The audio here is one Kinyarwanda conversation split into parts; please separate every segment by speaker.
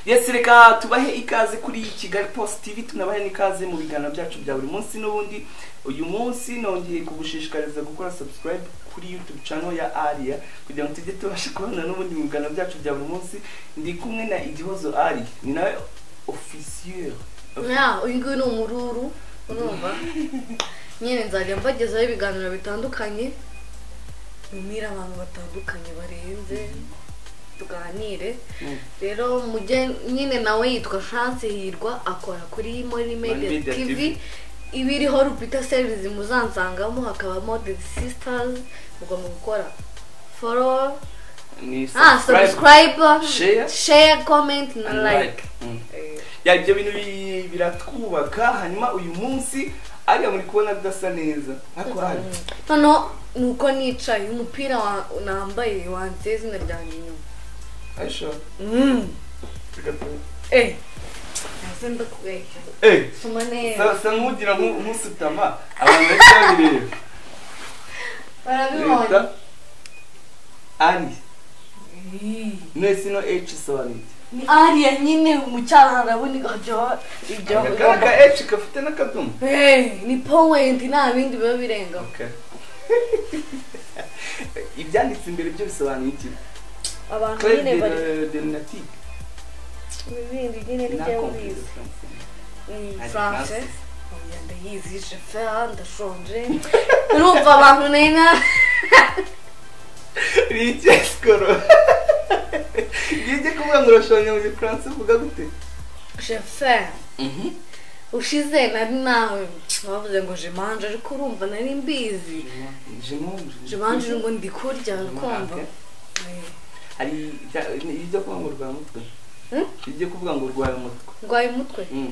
Speaker 1: yesi reka tubahe ikaze kuri kigali post tv tunabahe n'ikaze mu biganiro byacu bya buri munsi n'ubundi uyu munsi nongeye kugushishikariza gukora subscribe kuri youtube channel ya aria kugira ngo tujye tubasha kubona n'ubundi mu biganiro byacu bya buri munsi ndi kumwe na igihozo ari ni nawe ofisiye
Speaker 2: Ya, uyu nguyu ni umururu urumva nyine nzajya mbagezaho ibiganiro bitandukanye numire abantu batandukanye barenze tuganire rero mujye nyine nawe yitwa France Hirwa akora kuri Mori Media
Speaker 1: Media TV.
Speaker 2: TV ibiriho Rupita Service muzansangamo hakabamo The Sisters mugomba gukora follow
Speaker 1: ni
Speaker 2: ah
Speaker 1: subscribe
Speaker 2: subscribe
Speaker 1: share,
Speaker 2: share comment na
Speaker 1: and
Speaker 2: like
Speaker 1: like Mm.
Speaker 2: Eh,
Speaker 1: ya ibyo bintu bi- biratwubaka hanyuma uyu munsi ariya muri kubona bidasa neza ariko hari
Speaker 2: noneho nuko nicaye umupira wa- nambaye wanditseho izina ryanjye inyuma
Speaker 1: ayisho reka tu-
Speaker 2: eh nahise ndakubeshya
Speaker 1: eh
Speaker 2: soma neza
Speaker 1: sasa nkugira nku- nkusutama abantu benshi babireba
Speaker 2: barabibonye
Speaker 1: leta ani
Speaker 2: Eh.
Speaker 1: nesino h isobanura iki?
Speaker 2: ni ariya nyine mu cyaro harabona ibyo ibyo
Speaker 1: Aka- aka h gafite n'akadomo
Speaker 2: Eh, ni powenti nta bindi biba birengaho
Speaker 1: Okay. ibyanditse imbere byo bisobanuye iki
Speaker 2: abantu
Speaker 1: Claire
Speaker 2: nyine
Speaker 1: de-
Speaker 2: bari
Speaker 1: de lunatique
Speaker 2: ibindi nyine
Speaker 1: na
Speaker 2: nibyo bize
Speaker 1: confidence. Ari
Speaker 2: france
Speaker 1: Francis.
Speaker 2: Oya, ndayizi jefer ndashonje urumva abantu nena
Speaker 1: ni iki sikoro ngiye kuvuga ngo urashonje mu gifaransa uvuga gute
Speaker 2: jefer ushize nari nawe bavuze ngo jemanje ariko urumva nari mbizi jemanje ngo ndi kurya urukumva Eh,
Speaker 1: hari ibya- ibyo kuvuga ngo urwaye umutwe
Speaker 2: Hmm?
Speaker 1: ibyo kuvuga ngo urwaye umutwe
Speaker 2: ndwaye umutwe
Speaker 1: Mm.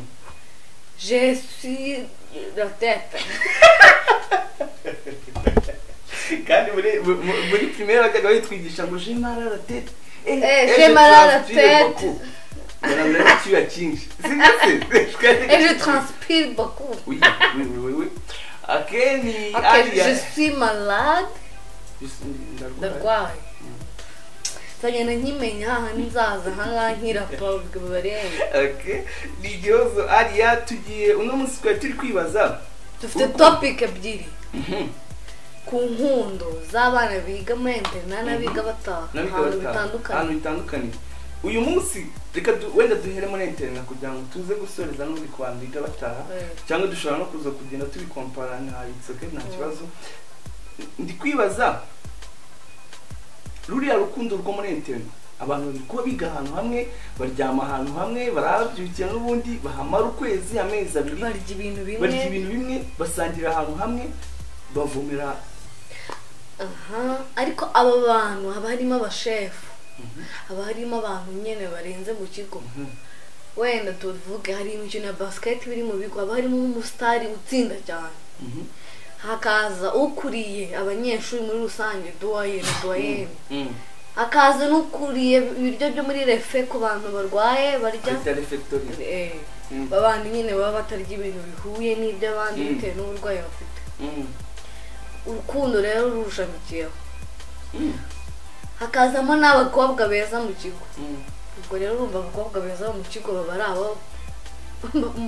Speaker 2: je suis la tête
Speaker 1: kandi muri mu- mu- muri primaire bakajya bayitwigisha ngo je mara la tête Eh,
Speaker 2: Eh,
Speaker 1: eh,
Speaker 2: je mal à la
Speaker 1: transpire
Speaker 2: tête.
Speaker 1: beaucoup. Unaona kitu ya chinji. Si ndio si? Tukaje-
Speaker 2: et je transpire beaucoup
Speaker 1: Oui, oui, oui, oui. Akeni
Speaker 2: ok je suis malade ndarwaye nzagenda nkimenya aha nzaza ahangaha nkirapabwe barenga
Speaker 1: Okay. Ni igihozo Aria tugiye uno munsi twari turi kwibaza.
Speaker 2: dufite
Speaker 1: Uku-
Speaker 2: topic ebyiri
Speaker 1: Mhm.
Speaker 2: ku nkundo z'abana biga muri interina n'abiga bataha
Speaker 1: Nabiga
Speaker 2: ahantu
Speaker 1: bataha.
Speaker 2: bitandukanye
Speaker 1: Ahantu bitandukanye. Uyu munsi reka du- wenda duhere muri internet kugira ngo tuze gusoreza n'uri ku bantu biga bataha.
Speaker 2: Eh.
Speaker 1: cyangwa dushobora no kuza kugenda tubikompara nta bitsoke nta kibazo ndi kwibaza ruriya rukundo rwo muri internet abantu bari kuba biga ahantu hamwe baryama ahantu hamwe barabyukira n'ubundi bahamara ukwezi amezi abiri
Speaker 2: barya ibintu
Speaker 1: barya
Speaker 2: bimwe
Speaker 1: ibintu bimwe basangira ahantu hamwe bavomera
Speaker 2: aha ariko aba bantu haba harimo abashefu haba harimo abantu nyine barenze mu kigo
Speaker 1: Mhm.
Speaker 2: wenda tuvuge hari imikino ya basiketi biri mu bigo haba harimo nk'umusitari utsinda cyane
Speaker 1: Mhm.
Speaker 2: hakaza ukuriye abanyeshuri muri rusange duwayeni duwayeni
Speaker 1: Mm.
Speaker 2: hakaza n'ukuriye ibiryo byo muri refe ku bantu barwaye barya
Speaker 1: Bita refectory.
Speaker 2: Eh,
Speaker 1: Mm.
Speaker 2: babandi nyine baba batarya ibintu bihuye n'iby'abandi
Speaker 1: Mm.
Speaker 2: bitewe n'uburwayi bafite
Speaker 1: Mm.
Speaker 2: urukundo rero rurushamikiyeho
Speaker 1: Mm.
Speaker 2: hakazamo n'abakobwa beza mu kigo
Speaker 1: Mm.
Speaker 2: ubwo rero urumva abakobwa beza bo mu kigo baba ari abo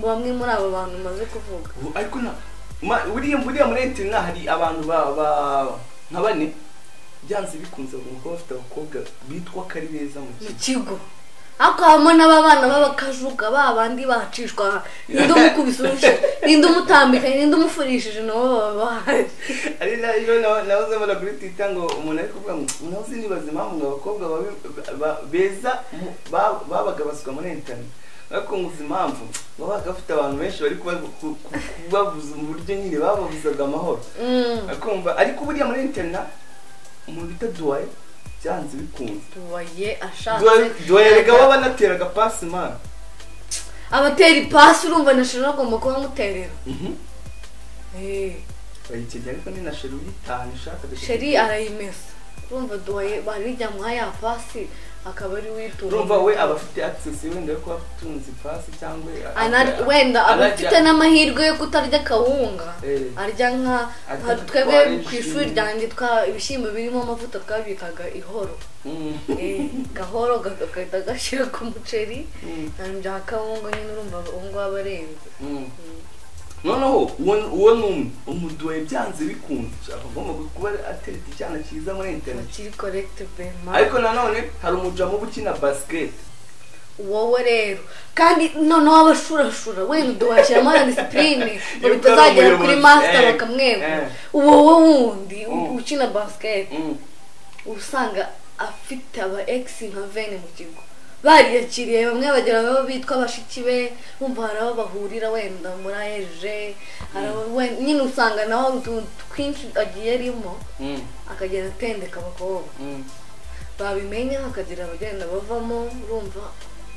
Speaker 2: bamwe muri abo bantu maze kuvuga
Speaker 1: Ubu ariko na ma- buriya buriya muri internet hari abantu ba ba- nka bane byanze bikunze ngo kuba bafite abakobwa bitwa ko ari beza mu
Speaker 2: mu
Speaker 1: kigo
Speaker 2: kigo ariko habamo n'ababana b'abakajuga ba bandi bacishwa ninde umukubise urushyi ninde umutambikanye ninde umufurishije nabo baba bahari
Speaker 1: ari nayo na- nahoze mbona kuri twitter ngo umuntu ari kuvuga ngo nahoze nibaza impamvu ngo abakobwa babe- ba- beza mu- ba- babaga baswa muri internet ariko nguze impamvu babaga bafite abantu benshi bari kuba- ku- ku- kubabuza mu buryo nyine bababuzaga amahoro
Speaker 2: Mm,
Speaker 1: akumva ariko buriya muri internet umuntu bita duwaye byanze bikunze
Speaker 2: tubaye ashatse
Speaker 1: duherega baba banateraga pasi mani
Speaker 2: abatera ipasi urumva na shira agomba kuba amuterera Eh,
Speaker 1: bayikegera ariko ni na sheri uyitahana ishaka
Speaker 2: sheri arayimesa urumva duhaye bari yamuha ya pasi akaba ari witura
Speaker 1: urumva we aba afite access wenda yo kuba atunze ipasi cyangwa
Speaker 2: Ana- wenda aba
Speaker 1: anarya-
Speaker 2: afite n'amahirwe yo kutarya akawunga
Speaker 1: Eh.
Speaker 2: arya nka
Speaker 1: Arya
Speaker 2: nka twebwe
Speaker 1: twarishimye.
Speaker 2: ku ishuri ryanjye twa ibishyimbo birimo amavuta twabikaga ihoro
Speaker 1: Mm,
Speaker 2: Eh, gahoro ga- gahita gashyira ku muceri
Speaker 1: mm,
Speaker 2: hanyuma bya kawunga nyine urumva ubu ngubu aba arenze
Speaker 1: mm. noneho uwo uwo ni umwe umuduwe byanze bikunze agomba kuba atereta icyana cyiza muri internet
Speaker 2: bakiri korekite bema
Speaker 1: ariko nanone hari umujamu uba ukina basket
Speaker 2: wowe rero kandi noneho abashurashura wenda duhashyiramo na disipurine ngo
Speaker 1: Yuko ari
Speaker 2: bitazagera kuri
Speaker 1: umuyobozi,
Speaker 2: masita
Speaker 1: eh,
Speaker 2: bakamwegura
Speaker 1: eh.
Speaker 2: wowe wundi u-
Speaker 1: Mm.
Speaker 2: ukina basiketi
Speaker 1: Mm,
Speaker 2: uba usanga afite aba egisi nka vene mu kigo bariyakiriye bamwe bagera baba bitwa bashiki be bumva hari abo bahurira wenda muri ayeje hari abo we- nyine usanga nawe utuntu twinshi agiye arimo
Speaker 1: mm,
Speaker 2: akagenda atendeka abakobwa
Speaker 1: mm.
Speaker 2: babimenya hakagira abagenda bavamo urumva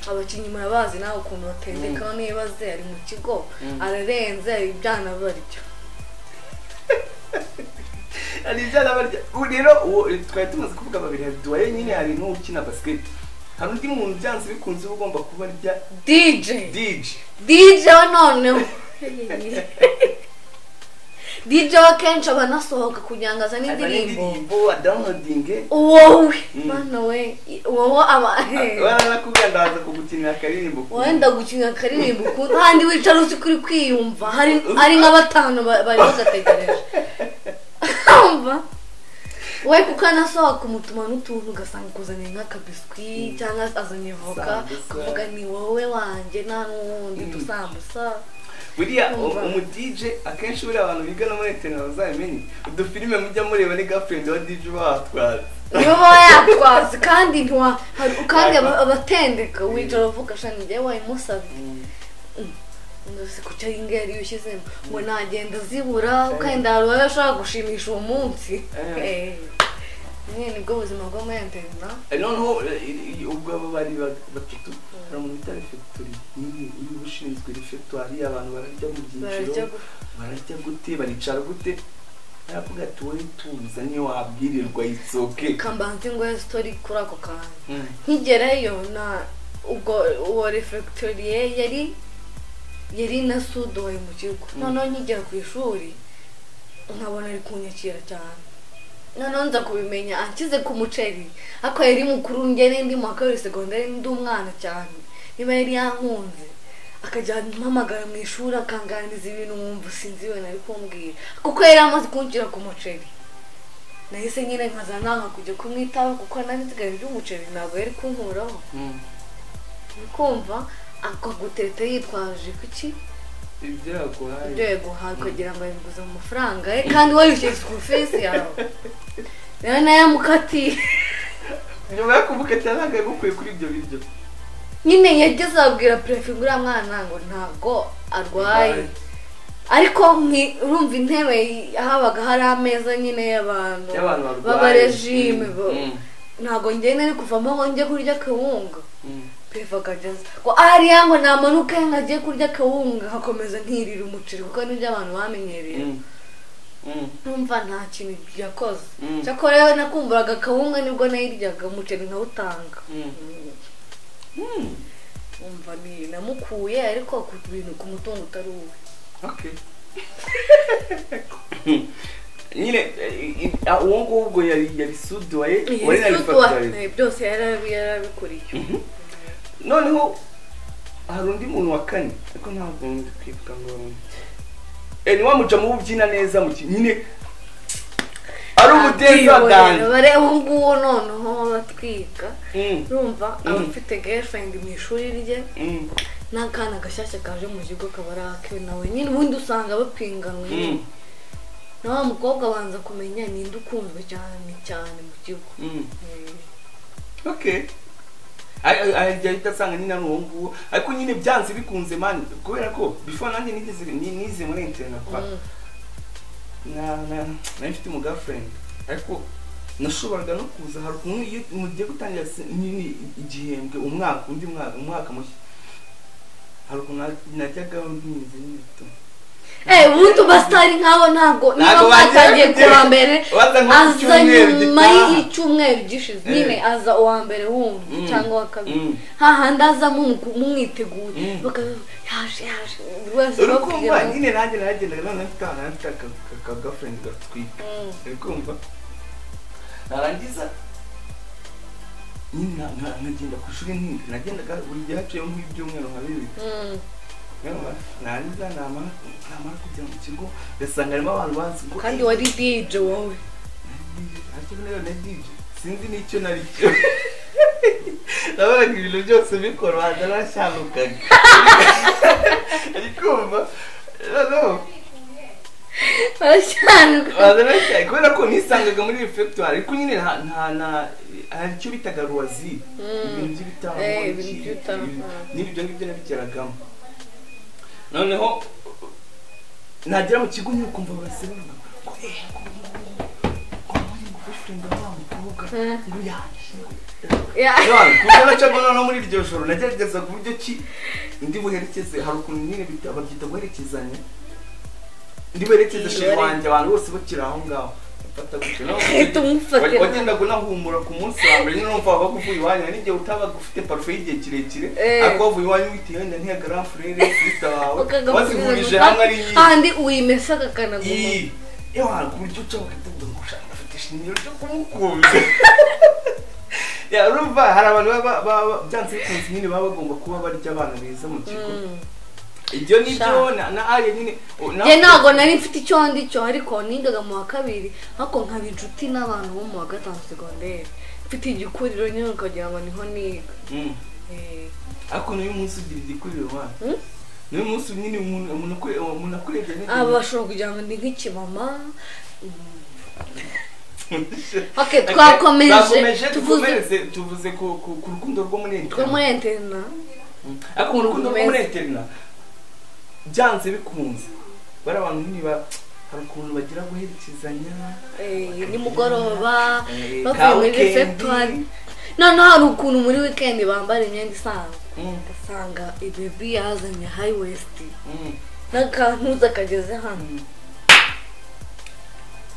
Speaker 2: abakinnyi murabazi nawe ukuntu batendeka
Speaker 1: Mm.
Speaker 2: niba aze ari mu kigo
Speaker 1: Mm.
Speaker 2: ararenze ibyana baryo
Speaker 1: hari ibyana barya ubu rero uwo twari tumaze kuvuga babiri hari duwaye nyine hari n'uwo ukina basket hari undi muntu byanze bikunze uba ugomba kuba arya
Speaker 2: DJ
Speaker 1: dije
Speaker 2: DJ we noneho DJ we akenshi aba anasohoka kugira ngo azane indirimbo
Speaker 1: indirimbo adawunodinge
Speaker 2: wowe
Speaker 1: Mm.
Speaker 2: bana we wowe aba
Speaker 1: baranakubwira ndaza kugukinira akaririmbo
Speaker 2: wenda gukina akaririmbo ukundi kandi wicara uzi kuri kwiyumva hari ari nka batanu ba- bari bagategereje umva we kuko anasohoka umutuma n'utuntu ugasanga kuzaniye nk'akabiswi cyangwa azanye voka
Speaker 1: Sambusa.
Speaker 2: ukavuga ni wowe wanjye nta n'uwundi dusambusa
Speaker 1: buriya
Speaker 2: Umva.
Speaker 1: umudije akenshi buriya abantu bigana muri interineti bazabimenye udufilime mujya mureba ni gafurendi wa dije uba watwara
Speaker 2: niba uba yatwaze kandi ntiwa hari kandi aba- abatendeka wicara uvuga shani njyewe wayimusabye ndose ku cyo ingeri iyo ushyizemo ngo nagenda zibura ukenda hari uwo ashobora gushimisha uwo munsi
Speaker 1: Eh.
Speaker 2: Eh. nyine nibwo buzima bwo muri interina
Speaker 1: noneho eh, i- i- ubwo aba bari ba- batatu hari umuntu bita refegitori nyine uyu uba ushinzwe refegitori abantu bararya mu
Speaker 2: barajya
Speaker 1: byiciro
Speaker 2: gu-
Speaker 1: bararya gute baricara gute aravuga ati wowe tuza niyo wabwirirwa itsoke
Speaker 2: kambanzi ngo ye sitori kuri ako kantu nkigerayo na ubwo uwo refegitoriye yari yari na sudoye mu kigo
Speaker 1: Mm.
Speaker 2: noneho nkigera ku ishuri nkabona ari kunyakira cyane noneho nza kubimenya anshyize ku muceri ariko yari mukuru njye n'indi mu wa kabiri segonderi ndi umwana cyane niba yari yankunze akajya ampamagara mu ishuri akanganiza ibintu nkumva sinzi we nari kumbwira kuko yari amaze kunshyira ku muceri nahise nyine nkaza nanga kujya kumwitaba kuko nari nsigaye ry'umuceri ntabwo yari kunkuraho ukumva akagutete yitwaje kuki
Speaker 1: ibyo yaguhaye
Speaker 2: ibyo yaguhaye ukagira ngo yabiguze mu mafaranga ye kandi wowe yishyuye school fees yawe rero nayo mukatiye
Speaker 1: nyuma yo kumukatira ntabwo yagukwiye kuri ibyo biryo
Speaker 2: nyine yageze abwira perefe uriya mwana ngo ntabwo arwaye
Speaker 1: Arwaye.
Speaker 2: ariko mwi- urumva intebe yi- habaga hari ameza nyine y'abantu
Speaker 1: y'abantu barwaye
Speaker 2: b'abarejime bo-
Speaker 1: Mm,
Speaker 2: ntabwo njye nari kuvamo ngo njye kurya kawunga
Speaker 1: mm,
Speaker 2: perefe akageza ngo ariya ngo namanuke nkagiye kurya kawunga nkakomeza ntirira umuceri kuko nibyo abantu bamenyereye
Speaker 1: mm, mm,
Speaker 2: numva nta kintu yakoze
Speaker 1: Mm.
Speaker 2: cyakora yewe nakumburaga akawunga nibwo nayiryaga umuceri nkawutanga
Speaker 1: mm, mm.
Speaker 2: umva ni namukuye ariko ku bintu ku mutungo utari uwe
Speaker 1: Okay. nyine eh, i- i- uwo nguwo ubwo yari yari suduwaye wari na refactory
Speaker 2: Eh, byose yarabi yarabikuriye
Speaker 1: noneho hari undi muntu wa kane ariko ntabwo ndi kwibuka ngo eh, ni wa mujamu w'ubyina neza mu ki- nyine ari umudenzi wa dance
Speaker 2: bare ubu ngubu noneho batwika
Speaker 1: Mm,
Speaker 2: urumva aba
Speaker 1: Mm.
Speaker 2: afite girlfriend mu ishuri rye
Speaker 1: mm,
Speaker 2: n'akana gashyashya kaje mu kigo kaba ari akiwe nawe nyine ubundi usanga bapinganwe
Speaker 1: mm,
Speaker 2: na wa mukobwa abanza kumenya ninde ukunzwe cyane cyane mu kigo
Speaker 1: mm.
Speaker 2: Eh.
Speaker 1: okay ahita asanga nyine ari uwo nguwo ariko nyine byanze bikunze mani kubera ko before nanjye nigeze ni- nize muri internet kwa
Speaker 2: Mm.
Speaker 1: na na nari mfite umu girlfriend ariko nashoboraga no kuza hari ukuntu iyo mugiye gutangira se- nyine igihembwe umwaka undi mwaka umwaka mushya hari ukuntu na- najyagaho ntinze nyine tu-
Speaker 2: Eh, ubundi umusitari nk'abo ntabwo niba
Speaker 1: Ntabwo
Speaker 2: mwatangiye
Speaker 1: bagiye
Speaker 2: kuwa mbere
Speaker 1: Waza nko ku
Speaker 2: aza
Speaker 1: cyumweru
Speaker 2: nyuma
Speaker 1: gitaha.
Speaker 2: y'icyumweru gishize
Speaker 1: Eh.
Speaker 2: nyine aza uwa mbere wumva
Speaker 1: Mm.
Speaker 2: cyangwa uwa kabiri
Speaker 1: Mm.
Speaker 2: hahandi aza mumu- mumwiteguye
Speaker 1: Mm.
Speaker 2: bakavuga yaje yaje buri wese
Speaker 1: uri kumva
Speaker 2: bakubwira ngo,
Speaker 1: nyine nanjye nagendaga none mfite ahantu mfite aka- aka- ka girlfriend gatwika
Speaker 2: "Mm,
Speaker 1: uri kumva narangiza nyine na- na- nkagenda ku ishuri nti- nagendaga buri gihe haciyemo nk'ibyumweru nka bibiri
Speaker 2: mm,
Speaker 1: Urumva? narangiza namara namara kujya mu kigo ugasanga harimo abantu bazi ngo
Speaker 2: kandi
Speaker 1: "Eh,
Speaker 2: wari dj wowe
Speaker 1: Ati buriya na DJ sinzi n'icyo nari cyo nabonaga ibintu byose bikora waza narashanukaga ariko umva noneho
Speaker 2: barashyanuka
Speaker 1: waza narashanukaga kubera ko nisangaga muri refectoire ariko nyine nta nta na hari icyo bitaga ruwazi
Speaker 2: Mm.
Speaker 1: ibintu by'ibitambo
Speaker 2: Eh, ibintu
Speaker 1: iki-
Speaker 2: by'ibitambo.
Speaker 1: ibi- n'ibyo ngibyo nabigeragamo noneho nagera mu kigo nyine ukumva barase bavuga ngo eh uyu ngo boyfriend wa wa mukobwa
Speaker 2: Mm.
Speaker 1: ngo yaje
Speaker 2: Ya.
Speaker 1: None, kuburyo nacaga noneho muri iryo joro nagerageza ku buryo ki ndi buherekeze hari ukuntu nyine bita- babyita guherekezanya ndi buherekeze
Speaker 2: Iyo
Speaker 1: sheri
Speaker 2: ari-
Speaker 1: wanjye abantu bose bakiri aho ngaho mfata gutyo nawe
Speaker 2: Uhita umufatira.
Speaker 1: wa- wagendaga unahumura ku munsi wa mbere nyine numva wabaga uvuye iwanyu hari n'igihe utabaga ufite parufe y'igihe kirekire
Speaker 2: Eh.
Speaker 1: ariko wavuye iwanyu wita yenda ntiyagara furere kurita wawe wazihurije hamwe ari nyinshi
Speaker 2: kandi uyimesaga akanaguma
Speaker 1: iyi iyo ku buryo uca bakavuga ngo ushaka afite ishingiro ryo kumukunda ya urumva hari abantu baba baba byanze bikunze nyine baba bagomba kuba barya abana beza mu kigo
Speaker 2: Mm.
Speaker 1: ibyo ni byo
Speaker 2: Sha.
Speaker 1: na na ariya nyine o- na-
Speaker 2: njye ntabwo nari mfite icyo ndi cyo ariko nigaga mu wa kabiri ariko nkaba inshuti n'abantu bo mu wa gatanu segonderi mfite igikuriro nyine ukagira ngo niho niga
Speaker 1: Mm.
Speaker 2: Eh,
Speaker 1: ariko n'uyu munsi ugira igikuriro wana
Speaker 2: Mm?
Speaker 1: n'uyu munsi nyine umuntu umuntu akure- umuntu akurebye nyine
Speaker 2: aba bashobora kugira ngo ni nk'ikimama Ok, twakomeje,
Speaker 1: twakomeje
Speaker 2: tuvuze-
Speaker 1: tuvuze tuvuze ku ku ku rukundo rwo muri
Speaker 2: rwo
Speaker 1: internet.
Speaker 2: muri interina
Speaker 1: ariko mu rukundo rwo muri
Speaker 2: Meza.
Speaker 1: interina byanze bikunze bari abantu nyine ba hari ukuntu bagira guherekezanya
Speaker 2: eh, nimugoroba
Speaker 1: Eh,
Speaker 2: bavuye muri
Speaker 1: ka weekend.
Speaker 2: receptoire noneho hari ukuntu muri weekend bambara imyenda isanzwe
Speaker 1: Mm,
Speaker 2: ugasanga ibebi yazanye high waist
Speaker 1: mm,
Speaker 2: n'akantuza kageze hano
Speaker 1: mm.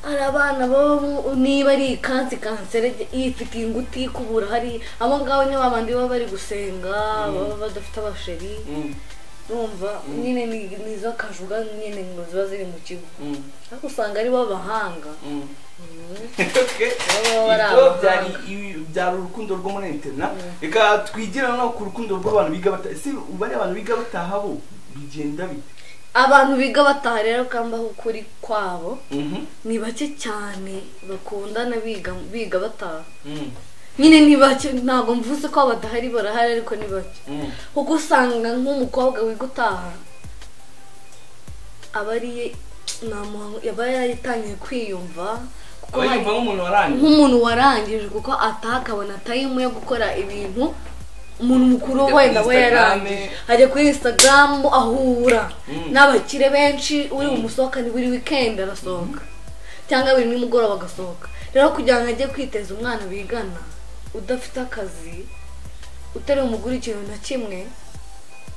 Speaker 2: hari abana baba mu- niba ari ikansi kanserege ifitiye inguti ikubura hari abo ngabo ni babandi baba bari gusenga baba badafite abasheri
Speaker 1: Mm,
Speaker 2: numva
Speaker 1: Mm.
Speaker 2: nyine ni- nizo kajuga nyine ngo ziba ziri mu kigo
Speaker 1: mm,
Speaker 2: ariko usanga ari bo abahanga
Speaker 1: mm.
Speaker 2: Mm.
Speaker 1: Okay.
Speaker 2: Baba bari
Speaker 1: Ibyo
Speaker 2: abahanga.
Speaker 1: byari ibi- byari urukundo rwo muri interina reka twigira no ku rukundo rw'abantu biga bata ese bari abantu biga bataha bo bigenda bite
Speaker 2: abantu biga bataha rero kamba ukuri kwabo
Speaker 1: Mhm,
Speaker 2: ni bake cyane bakundana biga biga bataha
Speaker 1: mm,
Speaker 2: nyine ni bake ntabwo mvuze ko badahari barahari ariko ni bake
Speaker 1: mm.
Speaker 2: kuko usanga nk'umukobwa wiga utaha aba ariye ntamuhango aba yaratangiye kwiyumva kuko hari
Speaker 1: Urayumva nk'umuntu warangiye
Speaker 2: nk'umuntu warangije kuko ataha akabona tayimu yo gukora ibintu umuntu mukuru wenda we yarangije ajya kuri instagram ahura
Speaker 1: Mm.
Speaker 2: n'abakire benshi uri
Speaker 1: Mm.
Speaker 2: bumusohokane buri weekend arasohoka cyangwa buri nimugoroba agasohoka rero kugira ngo ajye kwiteza umwana bigana udafite akazi utari umugura ikintu na kimwe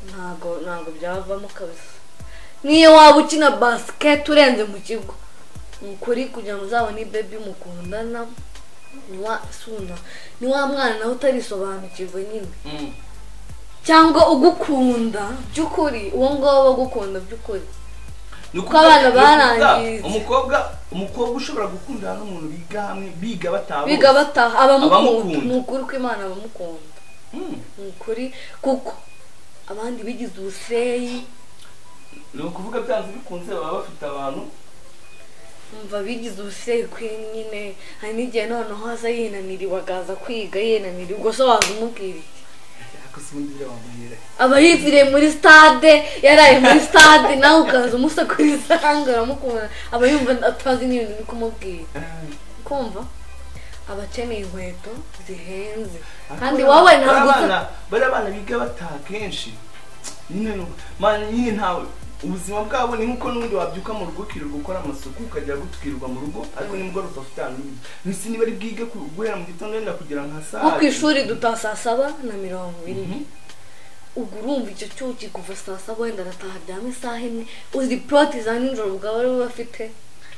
Speaker 2: ntago ntago byavamo kabisa niyo waba ukina basiketi urenze mu kigo ni ukuri kugira ngo uzabone bebi mukundana ni wa suna ni wa mwana nawe utarisobanukirwa nyine
Speaker 1: Mm,
Speaker 2: cyangwa ugukunda by'ukuri uwo ngabo bagukunda by'ukuri
Speaker 1: ni ukuvuga-
Speaker 2: Ko abana
Speaker 1: ni ukuvuga,
Speaker 2: barangiye.
Speaker 1: umukobwa umukobwa ushobora gukundana n'umuntu biga hamwe biga bataha bose.
Speaker 2: biga bataha abamukunda
Speaker 1: Abamukunda.
Speaker 2: ni ukuri ko imana abamukunda
Speaker 1: Mm.
Speaker 2: ni ukuri kuko abandi bigize ubuseyi
Speaker 1: ni ukuvuga byanze bikunze baba bafite abantu
Speaker 2: umva bigize ubuseyi kuri nyine hari n'igihe noneho aza yinaniriwe akaza kwiga yinaniriwe ubwo se wazimubwira iki
Speaker 1: akasubundira bamuhera
Speaker 2: aba yiziriye muri stade yaraye muri stade nawe ukaza umusakuriza kandi uramukunda aba yumva atazi n'ibintu uri kumubwira kumva aba akeneye inkweto zihenze kandi wowe ntabwo usa-
Speaker 1: bari abana biga bataha kenshi nyine ni uko- man nyine ntawe ubuzima bwabo ni nkuko n'ubundi wabyuka mu rugo ukirirwa ukora amasuku ukajya gutukirirwa mu rugo ariko nimugoroba ufite ahantu uri mbese niba ari bwige ku- guhera mu gitondo wenda kugera nka saa
Speaker 2: nko ku ishuri duta saa saba na mirongo ine
Speaker 1: Mhm.
Speaker 2: ubwo urumva icyo cyuki kuva saa saba wenda arataha aryama isaha imwe uzi poroti za nijoro ubwo aba ariwe bafite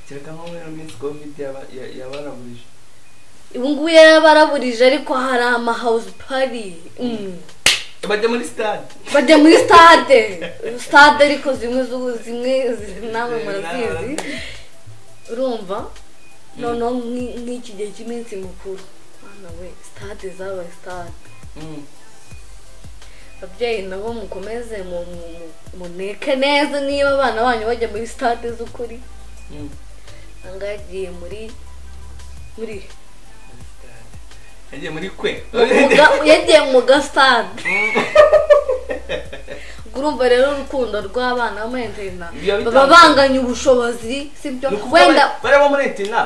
Speaker 1: kereka nko muri minsi covid yaba- ya- yabarabuje
Speaker 2: ubu ngubu yarabaraburije ariko hari amahawuzi pari Mm.
Speaker 1: bajya muri stade
Speaker 2: bajya muri stade stade ariko zimwe zu- zimwe zi- namwe murazizi urumva noneho nk'i- nk'iki gihe cy'iminsi mikuru Bana we stade zabaye stade
Speaker 1: Mm.
Speaker 2: ababyeyi nabo mukomeze mu- mu- mu- muneke neza niba abana banyu bajya muri stade z'ukuri
Speaker 1: Mm.
Speaker 2: angahe agiye muri muri
Speaker 1: Muri stade. yagiye muri kwe
Speaker 2: mu ga- yagiye mu gasitade ubwo urumva rero urukundo rw'abana b'amahentena
Speaker 1: Ibyo bitandukanye.
Speaker 2: baba banganya ubushobozi sibyo
Speaker 1: Ni ukuvuga
Speaker 2: wenda
Speaker 1: bari- bari bo muri etina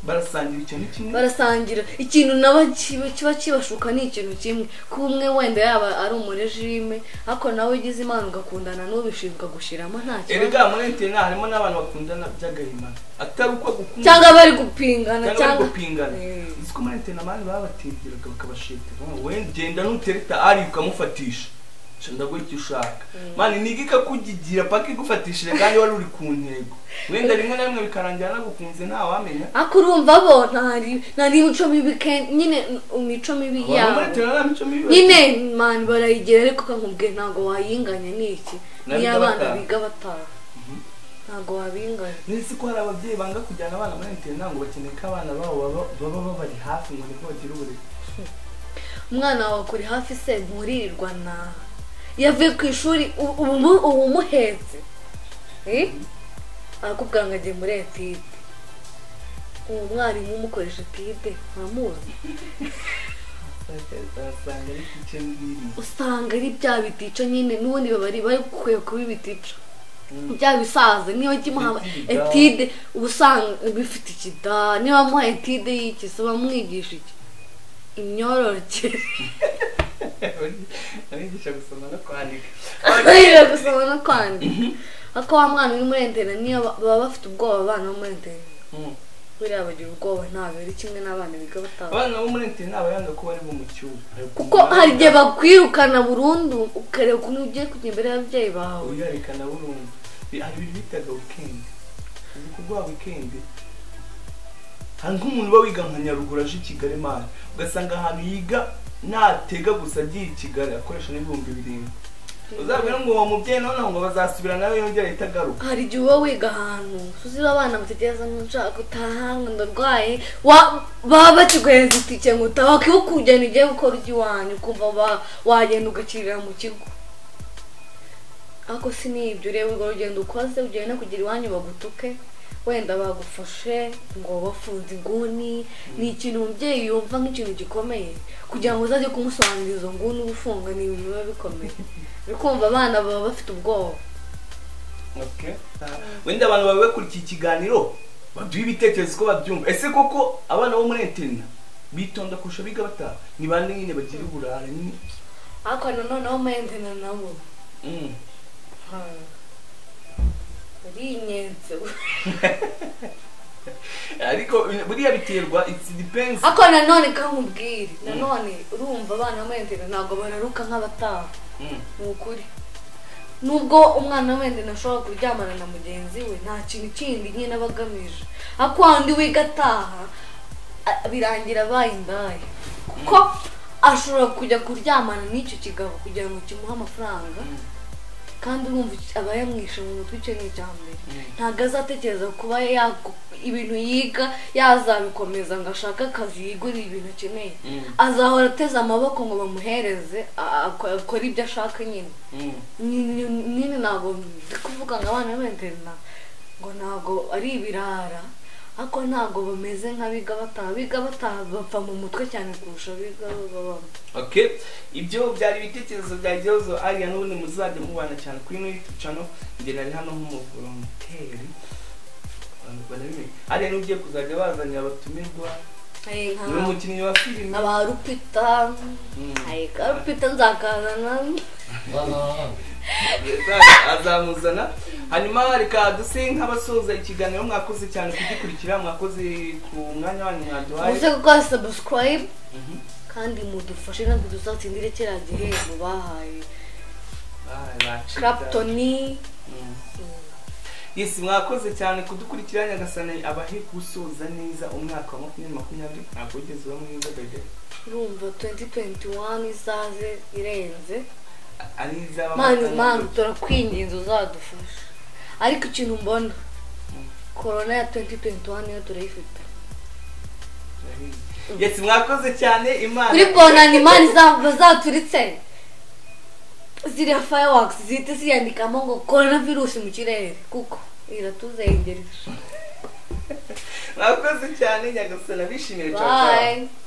Speaker 1: barasangira icyo ni kimwe
Speaker 2: barasangira ikintu nabo kiba kiba kibashuka ni ikintu kimwe ko umwe wenda yaba ari umurejime ariko nawe ugize imana ugakundana n'ubishinzwe agushyiramo nta kibazo
Speaker 1: erega muri etina harimo n'abantu bakundana by'agahimano atari uko gukunda
Speaker 2: cyangwa bari gupingana
Speaker 1: cyangwa bari
Speaker 2: cyangwa
Speaker 1: gupingana
Speaker 2: Mm.
Speaker 1: uzi ko muri etina abandi babatindiraga bakabashetera we genda nutereta ari ukamufatisha Sha ndaguha icyo ushaka mani niga ikakugigira paka igufatishije kandi wari uri ku ntego wenda rimwe na rimwe bikarangira nagukunze ntawamenya
Speaker 2: ariko urumva bo ntari ntari imico mibi ke- nyine imico mibi
Speaker 1: abantu muri
Speaker 2: yabo
Speaker 1: etina nta mico mibi bafite.
Speaker 2: nyine mani barayigira ariko kakubwiye ntabwo wayinganya ni iki
Speaker 1: Nabiga
Speaker 2: niyo abana
Speaker 1: bataha.
Speaker 2: biga bataha ntabwo wabinganya
Speaker 1: nzi ko hari ababyeyi banga kujyana abana muri interina ngo bakeneye ko abana babo baba- baba babari hafi ngo nibwo bagira uburezi
Speaker 2: umwana wawe akuri hafi se nturirirwa na yavuye ku ishuri u- ubu mu- ubu umuhetse Eh? arakubwira ngo agiye muri etide uwo mwarimu umukoresha etide ntamuzi
Speaker 1: basanga ari ku icyo biri
Speaker 2: usanga ari bya bitico nyine n'ubundi baba ari bari gukwiye kuba ibitica bya bisaza niba kimuha
Speaker 1: Etide.
Speaker 2: etide uba usanga bifite ikida niba muha etide y'iki se bamwigisha iki imyororokere
Speaker 1: abigisha gusoma no kwandika
Speaker 2: biga gusoma no kwandika ariko wa mwana uri muri enterinete niyo ba- baba bafite ubwoba abana bo muri enterinete
Speaker 1: Mm.
Speaker 2: buriya bagira ubwoba ntabwo ari kimwe n'abana biga bataha
Speaker 1: abana bo muri interina baba yanga ko bari bo mu cyumba
Speaker 2: kuko hari igihe bakwirukana burundu ukareba ukuntu ugiye kujya imbere y'ababyeyi bawe
Speaker 1: uyarekana burundu Bi- hari ibintu bitaga wikendi uzi kuguha wikendi hari nk'umuntu uba wiga nka nyaruguru aje i kigali mani ugasanga ahantu yiga natega gusa agiye i kigali akoresha n'ibihumbi birindwi uzabwira ngo uwo mubyeyi noneho ngo bazasubira nawe yongera ahita agaruka
Speaker 2: hari igihe uba wiga ahantu uziba abana bategereza ngo nshaka gutaha ngo ndarwaye wa- baba bakiguhereza itike ngo utaha wakiba ukugenda ugiye gukora ujya iwanyu ukumva wa- wagenda ugakirira mu kigo ariko si n'ibyo ureba urwo rugendo ukoze ugiye no kugira iwanyu bagutuke wenda bagufashe ngo bafunze inguni ni ikintu umubyeyi yumva nk'ikintu gikomeye kugira ngo uzajye kumusobanurira izo nguni uba ufunga ni ibintu biba bikomeye uri kumva abana baba bafite ubwoba
Speaker 1: Okay. wenda abantu baba bakurikiye ikiganiro baduha ibitekerezo ko babyumva ese koko abana bo muri interina bitonda kurusha biga bataha ni bande nyine bagira uburara nyine
Speaker 2: ariko nanoneho mpendana nabo
Speaker 1: Mm.
Speaker 2: uri inyenzi
Speaker 1: ariko buriya biterwa it's depends
Speaker 2: ariko nanone kamubwire nanone urumva abana b'amahentena ntabwo bararuka nk'abataha
Speaker 1: Mm.
Speaker 2: ni ukuri nubwo umwana w'amahentena ashobora kuryamana na mugenzi we nta kintu kindi nyine aba agamije ariko wandi wiga ataha a- birangira abaye indaya kuko ashobora kujya kuryamana n'icyo kigabo kugira ngo kimuhe amafaranga
Speaker 1: Mm.
Speaker 2: kandi urumva iki- aba yamwishe mu mutwe icyo ni icya mbere
Speaker 1: Mm.
Speaker 2: ntabwo azatekereza kuba yagu- ibintu yiga yazabikomeza ngo ashake akazi yigurire ibintu akeneye
Speaker 1: Mm.
Speaker 2: azahora ateze amaboko ngo bamuhereze a- ako- akore ibyo ashaka nyine
Speaker 1: Mm.
Speaker 2: Ni- ni- nyine ntabwo ndi kuvuga ngo abana b'interina ngo ntabwo ari ibirara ariko ntabwo bameze nk'abiga bataha biga bataha bapfa mu mutwe cyane kurusha abiga babamo
Speaker 1: okay ibyo byari ibitekerezo bya gihozo ariya n'ubundi muzajya mubana cyane kuri muri youtube channel njye nari hano nk'umuvolonteri abantu barabimenya ariya n'ugiye kuzajya bazanira abatumirwa
Speaker 2: Eh, nka-
Speaker 1: ni umukinnyi wa filime
Speaker 2: nkaba rupita
Speaker 1: Mm.
Speaker 2: ayika rupita nzakazana
Speaker 1: azamuzana hanyuma reka duse nk'abasoza ikiganiro mwakoze cyane kugikurikira mwakoze ku mwanya wanyu mwaduhaye
Speaker 2: muze gukora subscribe
Speaker 1: Mhm.
Speaker 2: kandi mudufashe natwe tuzatsindire kiriya gihembo bahaye
Speaker 1: bacika.
Speaker 2: Clapton
Speaker 1: Mm. Yes, mwakoze cyane kudukurikira Nyagasani abahe gusoza neza umwaka wa makumyabiri makumyabiri ntabwo wigeze uba mwiza bebe
Speaker 2: urumva 2021 izaze irenze
Speaker 1: ari izaba
Speaker 2: mani mani turakwinginze uzadufasha ariko ikintu mbona korona ya 2021 niyo turayifite
Speaker 1: Yes, mwakoze cyane Imana
Speaker 2: kuri bonani mani zaturitse ziriya fireworks zihita ziyandikamo ngo korona virusi mu kirere kuko iratuzengereje
Speaker 1: mwakoze cyane Nyagasani abishimiye cyane
Speaker 2: bye